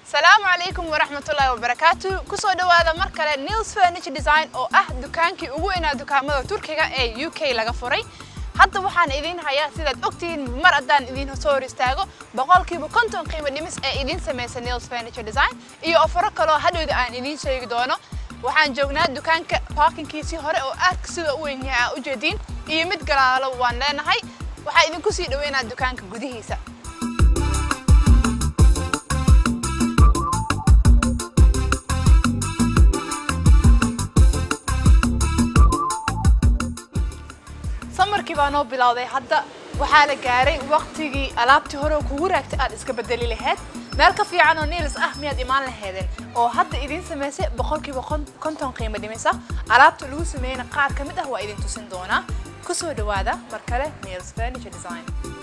salaamu calaykum waraxmatullaahi wabarakaatu kusoo dhawaada mar kale nils furniture design oo ah dukaankii ugu weynaa dukaamada turkiga ee u k laga furay hadda waxaan idiin hayaa sidaad ogtihiin mar haddaan idiin soo hor istaago boqolkiiba konton qiimo dhimis ee idiin samaysa nils furniture design iyo ofaro kaloo hadhowda aan idiin sheegi doono waxaan joognaa dukaanka parkinkiisii hore oo aadka sida u weyn yahay aa ujeediin iyo mid galaalo waan leenahay waxaa idinku sii dhaweynaa dukaanka gudihiisa samarkii baa noo bilowday hadda waxaa la gaaray waqtigii alaabtii hore oo kugu raagtay aad iska bedeli lahayd meel ka fiican oo niils ah miyaad imaan lahaydeen oo hadda idiin samaysay boqolkiiba konton qiimo dhimisa alaabta lagu sameeyeyna qaar ka mid ah waa idin tusin doonaa kusoo dhawaada mar kale niils furniture design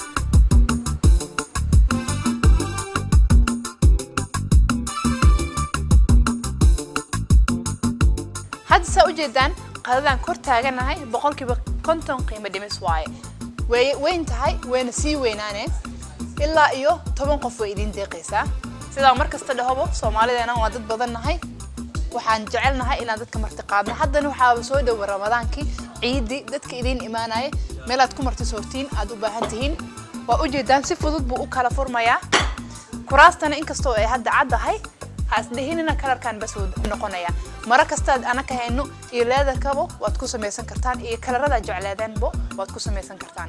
hadda saa ujeedaan qadadaan kor taaganahay boqolkiiba konton qiimo dhimis waaye way weyn tahay wayna sii weynaaneen ilaa iyo toban qof way idiin deeqaysaa sidaa mar kasta dhahobo soomaalideena waa dad badan nahay waxaan jecelnahay inaan dadka marti qaadno haddana waxaaba soo dhowa ramadaankii ciidii dadka idiin imaanaya meelaad ku marti soortiin aad u baahan tihiin waa ujeedaan si fudud buu u kala furmayaa kuraastana inkastoo ay hadda caddahay ha isdhihinina kalarkan bas wuu noqonaya maro kastaad anaka hayno iyo leedarkabo waad ku samaysan kartaan iyo kalarada jecleedeenbo waad ku samaysan kartaan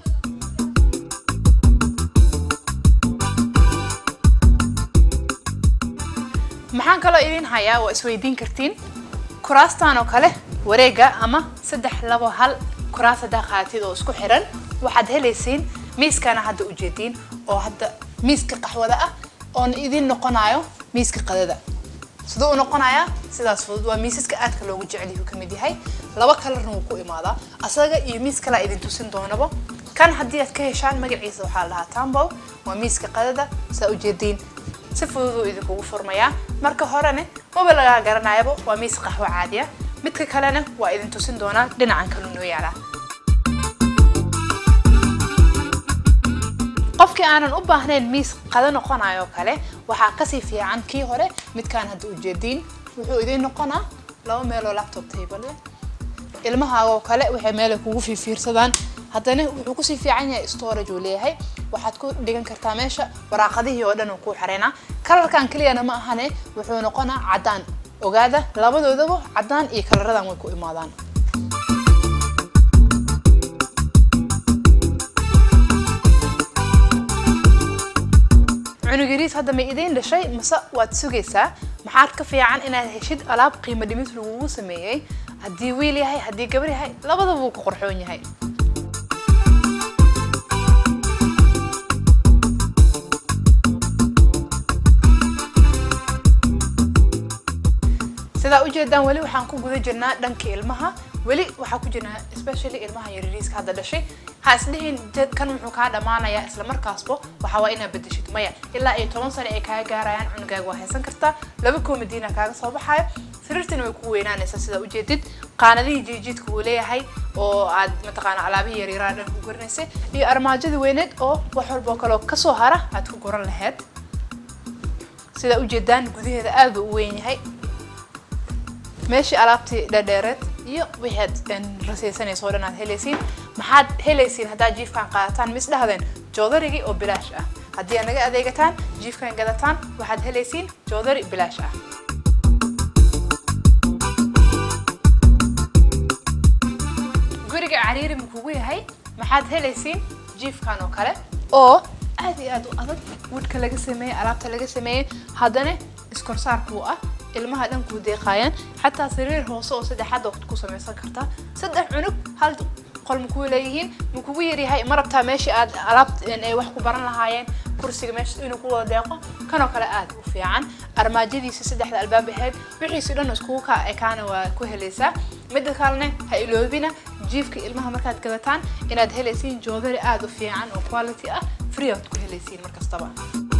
maxaan kaloo idiin hayaa waa isweydiin kartiin kuraastan oo kale wareega ama saddex labo hal kuraas haddaa qaatid oo isku xiran waxaad helaysiin miiskana hadda ujeediin oo hadda miiska qaxwada ah oona idiin noqonayo miiska qadada siduu u noqonayaa sidaas fudud waa miisaska aadka loogu jecelyahu ka mid yahay laba kalarna wuu ku imaadaa asaga iyo miis kalaa idin tusin doonaba kan haddii aad ka heshaan magaciisa waxaa la dhahaa tambow waa miiska qadada saa ujeediin si fududuu idinkugu furmayaa marka horene maba lagaa garanayaba waa miis qaxwo caadiya midka kalena waa idin tusin doonaa dhinacan kalu noo yaalaa qofkii aanan u baahnayn miis qado noqonayo kale waxaa kasii fiican kii hore midkaan hadda ujeediin wuxuu idiin noqonaa laba meeloo laptop table ilmahaagoo kale waxay meelay kugu fiifiirsadaan haddana wuxuu kusii fiican yahay storage uu leeyahay waxaad ku dhigan kartaa meesha waraaqadihii oo dhan uu kuu xareynaa kalarkan keliyana ma ahane wuxuu noqonaa caddaan ogaada labadoodaba caddaan iyo kalaradan way ku imaadaan cunugiriis hadda ma idiin dhashay mase waad sugaysaa maxaad ka fiican inaad heshid alaab qiimo dhimis lagugu sameeyey haddii wiil yahay haddii gabar yahay labadaba wuu ku qorxoon yahay sidaa ujeedaan weli waxaan ku guda jirnaa dhanka ilmaha weli waxaa ku jirnaa especially ilmaha yarariiska hadda dhashay ha isdhihin kan wuxuu kaa dhammaanayaa isla markaasbo waxaa waa inaad bedeshid maya ilaa iyo toban sano ay kaaga gaarayaan cunugaaga waa haysan kartaa laba koomadiina kaaga soo baxayo sariirtina way ku weynaanaysaa sidaa ujeedid qaanadihii jiijiidka uu leeyahay oo aad mataqaana alaabihii yaryaraa dhan ku goranaysay iyo armaajadii weyneed oo wax walboo kaloo kasoo hara aad ku goran lahayd sidaa ujeedaan gudaheeda aad buu u weyn yahay meeshii alaabtii dhadheereed iyo wixaad rasaysanayso o dhan aad helaysiin maxaad helaysiin haddaad jiifkan qaadataan mis dhahdeen joodarigii oo bilaash ah haddii aad naga adeegataan jiifkan gadataan waxaad helaysiin joodari bilaash ah guriga cariiri ma kugu yahay maxaad helaysiin jiifkan oo kale oo aad iyo aad u adag wudhka laga sameeyey alaabta laga sameeyey haddana iskorsaarkuu ah ilmaha dhan kuu deeqaayaan xataa sariir hoose oo saddexaad waqti ku samaysan kartaa saddex cunug hal qol ma kuu leeyihiin ma kugu yaryahay ma rabtaa meeshii aad alaab ay wax ku baran lahaayeen kursiga meesha inuu ku wada deeqo kanoo kale aad u fiican armaajadiisa saddexda albaab ahayd wixiisi dhan iskugu ka ekaana waa ku helaysaa midda kalena ha iloobina jiifka ilmaha markaad gadataan inaad helaysiin joodari aad u fiican oo quality ah free aad ku helaysiin markastaba